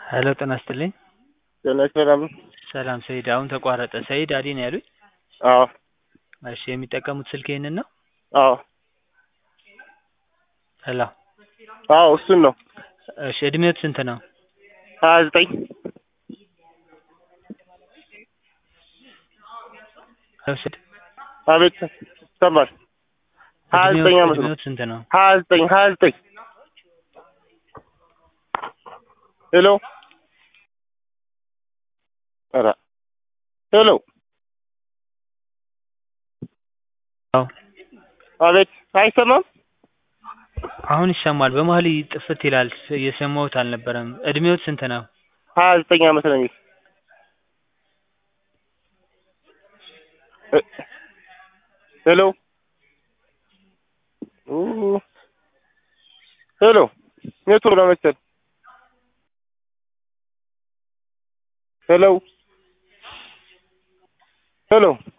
ሄሎ ጤና ይስጥልኝ። ጤና ይስጥልኝ። ሰላም ሰይድ፣ አሁን ተቋረጠ። ሰይድ አሊ ነው ያሉኝ? አዎ እሺ፣ የሚጠቀሙት ስልክ ይሄንን ነው? አዎ ሄሎ፣ አዎ እሱን ነው። እሺ፣ እድሜዎት ስንት ነው? ሀያ ዘጠኝ ሰይድ፣ አቤት ይሰማል። ሀያ ዘጠኝ ዓመት ነው። እድሜዎት ስንት ነው? ሀያ ዘጠኝ ሀያ ዘጠኝ ሄሎ ኧረ ሄሎ አዎ፣ አቤት አይሰማም። አሁን ይሰማል። በመሀል ጥፍት ይላል። እየሰማሁት አልነበረም። እድሜዎት ስንት ነው? ሀያ ዘጠኝ ዓመት ነው የሚል እ- ሄሎ ኡ- ሄሎ ኔትወርክ ነው መሰል ሄሎ ሄሎ